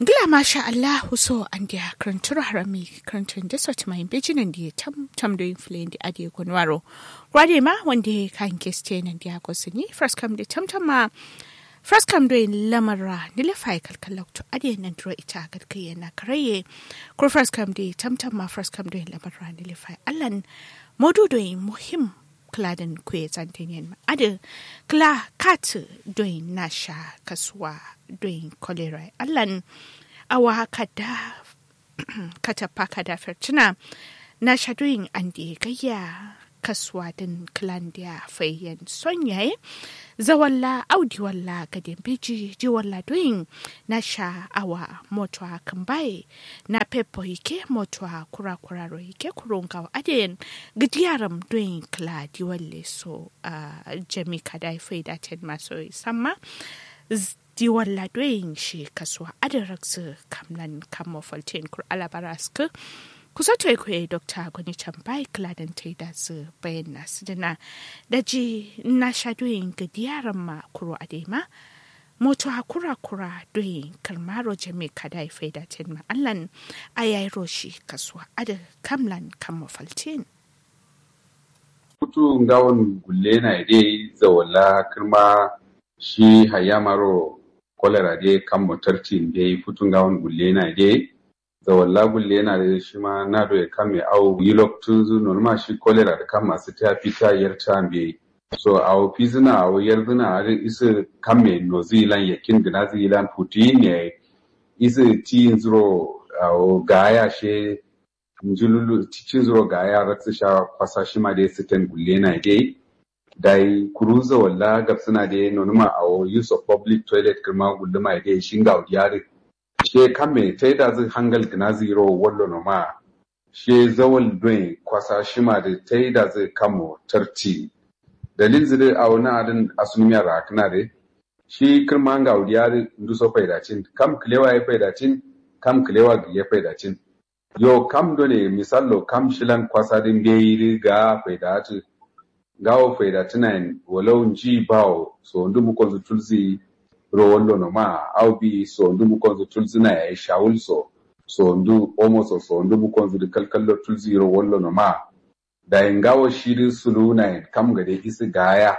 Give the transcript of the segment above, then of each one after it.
Gila masha Allah so an dia krantur harami krantun da sot mai bejinan da tam tam do influen di ade kunwaro. Gwade ma wanda kan keste nan dia ko sini first come da tam tam ma first come do lamara ni le fai kalkalok to ade nan dro ita gad kai na karaye ko first come da tam tam ma first come do lamara ni le fai allan modu do muhim kladen kwe zantenyen ma ade kla kat doin nasha kaswa doin kolera allan awa kada kata paka da fertina na shadoyin an da gayya kaswa din klandiya fayyan sonyaye zawalla audi walla gadin biji ji walla doyin na sha awa motwa kambaye na pepo ike motwa kura kura ro ike kurunga aden gidiyaram doyin kla di walle so uh, jami kadai faida ten maso samma di walla doyin shi kaswa adaraksu kamlan kamo falten kur alabaraska kusa to kwe dokta gwani chambai kladan ta da su bayan nasu dana da ji na sha doyin ga diyaran ma kuro adema moto hakura kura doyin kalmaro jami kada ya faida ten ma allan ayayi roshi kaswa ada kamlan kamo falten kutu ngawon gulle na ide zawala kirma shi hayamaro kolera de kan motarti de futu ngawon gulle na ide zawalla gulle na da shi ma na do ya kame au yilok tunzu norma shi kolera da kan masu ta fita yarta be so au fizina au yarduna a isa kame no zilan yakin gina zilan puti ne isa ti zuro au gaya she njululu cikin zuro gaya ratsu sha kwasa shi ma da sitan gulle na dai dai kuruza walla gabsuna da nonuma au use of public toilet kirma gulluma dai shinga udiyari she kame ta da zai hangal gina zero wallo no ma she zawal doin kwasa shima da ta da zai kamo tarti dalil zire a wani adin asumiya rakna de shi kirma ga udiyar nduso faidacin kam kilewa ya faidacin kam kilewa ya faidacin yo kam dole misallo kam shilan kwasa din bai ga faidatu gawo faidatunan walau ji bawo so ndu mu konzu tulzi ro wallo no ma au bi so ndu mu konzu tulzina ya shawul so so ndu omo so so ndu mu konzu de kalkallo tulzi ro wallo no ma da ngawo shiri sulu na kam gade isi gaya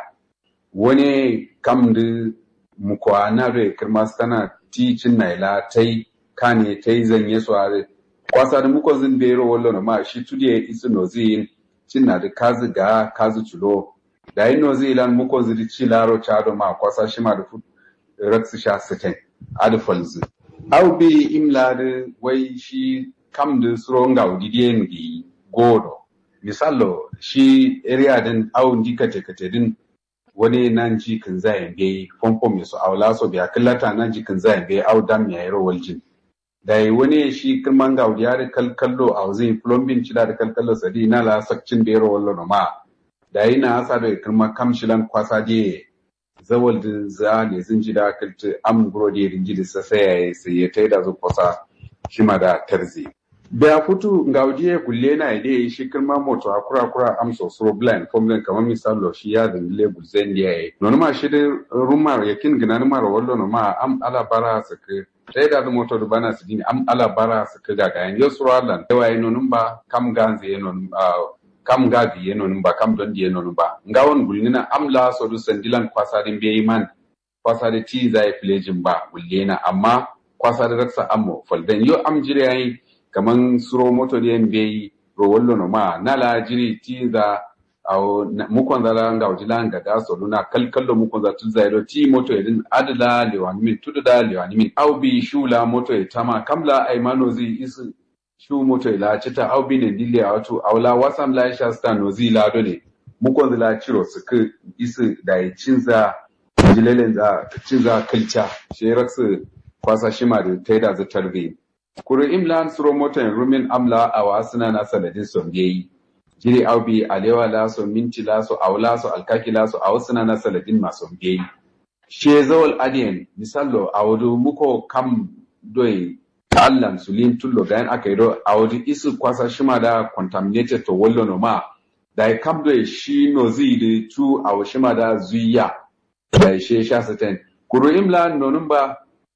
wani kam de mu kwana re kirma sana ticin na ila tai kane tai zanye so are kwasa da mu konzu be ro wallo no ma shi tudiye isi no zin cinna da kazi ga kazi chulo da ino zilan mu konzu di chilaro chado ma kwasa shi ma da raksu sha sitin adifalzu au bi imla da wai shi kam da suron ga udidiyen gi godo misalo shi area din au ndi kate kate din wani nan ji kan zayen be fomfom mai su aula so biya kallata nan ji kan zayen be au dam ya yaro waljin da wani shi kirman ga udiyar kalkallo a zai plumbing cida da kalkallo sadi na la sakcin da yaro wallo no ma da yana asa da kirma kamshilan kwasa je zawal din za ne sun ji da kalta am guro da rinji da sa sai sai ya tai da zuwa shima da tarzi da futu ngaudiye gulle na ide shi kirma moto akura kura am so so blind formula kamar misalo shi ya da le bulzen da yayi non ma shi da rumar yakin gina rumar wallo no ma am ala bara sake sai da moto da bana sidini am ala bara sake ga ga yan yusralan yawa non ba kam ganze non kam gabi yeno ba kam don di yeno ba ngawon gulnina am la so du sandilan kwasa din be man kwasa da ti zai filejin ba gullena amma kwasa da raksa ammo faldan yo am jire yayi kaman suro moto da yan be ro wallo no ma nala jiri ti za aw mukon zala nga ujila nga da so luna kalkallo mukon za tu zairo ti moto edin adala lewani min tududa lewani min aw bi shula moto e tama kamla ay mano zi isu shu moto ila cita au bine dille a wato aula wasam la sha sta no zi la dole mu kon la ciro su ku isu da ya cinza jilelen za cinza kalcha she raksu kwasa shima da taida za tarbe kuru imlan suro moto en rumin amla a wasuna na saladin son yayi jiri au bi alewa la so minti la so aula so alkaki la so awsuna na saladin maso yayi she zawal adien misallo awdu muko kam doy Allah sulin tullo gayan aka yi do a wajen isu kwasa shima da contaminated to wallo no ma da ya kam do shi no zi da tu a shima da zuya da ya she sha saten kuro imla nonun ba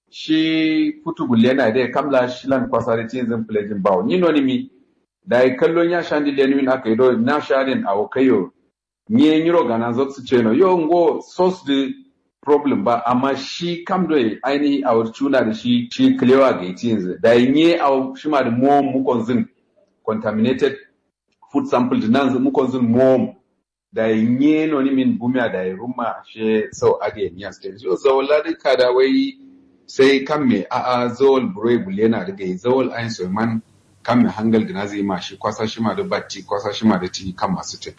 shi putu gulle na dai kamla shilan kwasari tinzin plejin bawo ni noni mi da yi kallon ya shandi lenuin aka yi do na shadin a kayo ni yin yiro gana zo su ce no yo ngo sos the problem ba amma shi kam do ainihi a cuna da shi shi klewa ga tinzin da yi ni a shi ma da mo mukon zin contaminated food sample nan mukon zin mo da yi ni no ni min bumia da yi rumma she so age ni aske so so ladi kada wai sai kan me a'a zawal burai bule na daga yi zawal ayin sulman kan me hangal gina zai ma shi kwasa shi ma da batti kwasa shi ma da ti kan masu tin.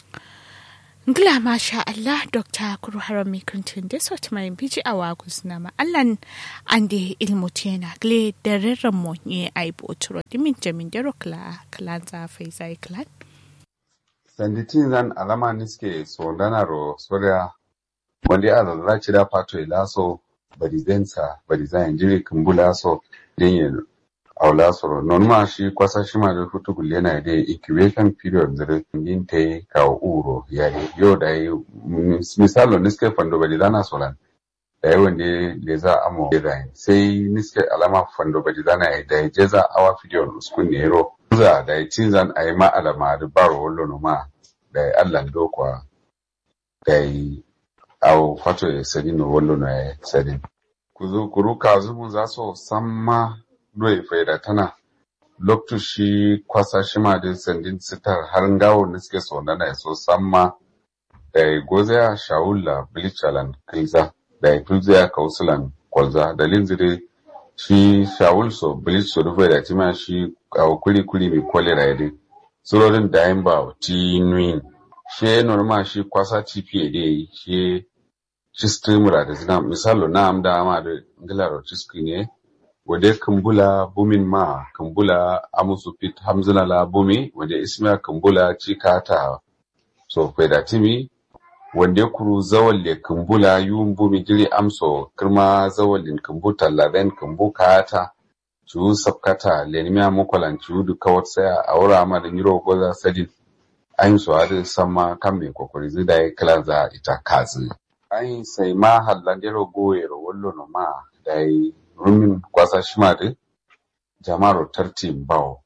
Ngila masha Allah Dr. Kuru Harami Kuntun da sot mai biji a wagus na ma'allan an da ilmu tena gle da rarren mu ne a yi boturo dimin jamin da rokla kalan zafai zai kalan. Sanditin zan alama niske so danaro soda wanda ya zazzaci da fato ilaso barizensa barizen jiri kumbula so yenye aula soro non ma shi kwasa shi ma da hutu gulle na da incubation period zire yin ta yi kawo uro ya yi yau da yi misalo niske fando barizana solan da yi wanda da za a mo da sai niske alama fando barizana ya da yi jeza awa fidiyon uskun ne ro za da yi cinzan a yi ma alama da baro wallo ma da yi allan dokwa da yi au fato ya sadi no wallo na ya sadi kuzu kuruka zumu za so samma doye faida tana loktu shi kwasa shi ma din sandin sitar har ngawo ne suke so na so samma da ya goze ya shawula bilichalan kilza da ya tulze ya kausulan kwalza da linzire shi shawul so bilich so rufe da tima shi au kuli kuli mi kwale da yadi surorin da yin ba ti nuin she norma shi kwasa TPA dai shi shi streamer da zina misalo na amda ama da ngilaro ciski ne wade kambula bumin ma kambula amusu fit hamzina la bumi wade ismiya kambula cikata so da timi wande kuru zawalle kambula yun bumi jiri amso kirma zawallin kambuta laben kambu kata cu sabkata lenimiya mukolan cu duka wata saya a wura ma da niro goza sadin an su hadu sama kan mai kokori zai da ya kila za ita kazi an sai ma hallandero goyero wallo no ma da yi rumin kwasa shima da jama'ar tartin bawo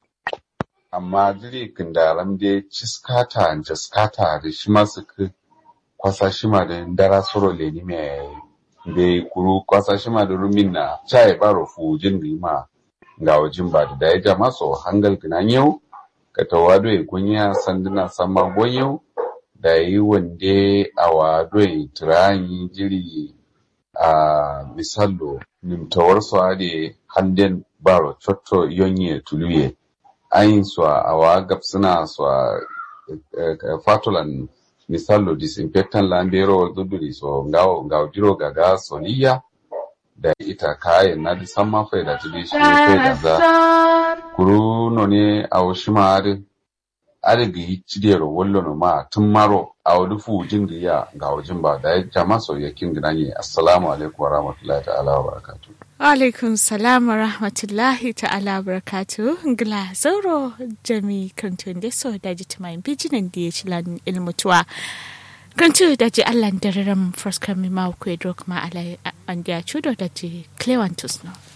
amma jiri kindaram da ciskata jaskata da shi masu kwasa shima da dara soro leni mai da kuru kwasa shima da rumin na chai baro fujin rima ga wajen ba da ya jama so hangal ginan yau ka tawado ya kunya sanduna sama gonyo da yi wande a wado ya tirayi jiri a misalo nimtawar su ade handen baro chotto yonye tuluye ayin su a wa gapsuna su a fatulan misalo disinfectant lambero duduri so ngawo ngawo diro gaga soliya da ita kayan na disan mafai da tudi shi ne da za kuru no ne a washima ade ade ga yi cidiyar wallo no ma tun maro a wadi fujin da ya ga wajen ba da ya jama soyayyakin gina ne assalamu alaikum wa rahmatullahi ta'ala wa barakatu alaikum salam wa rahmatullahi ta'ala wa barakatu gila zauro jami kantun da so da ji tumayin bijinan da ya ci lan ilmutuwa kantu da ji allan dararam first kami ma ku edro kuma ala an da ya cudo da ji clewantus no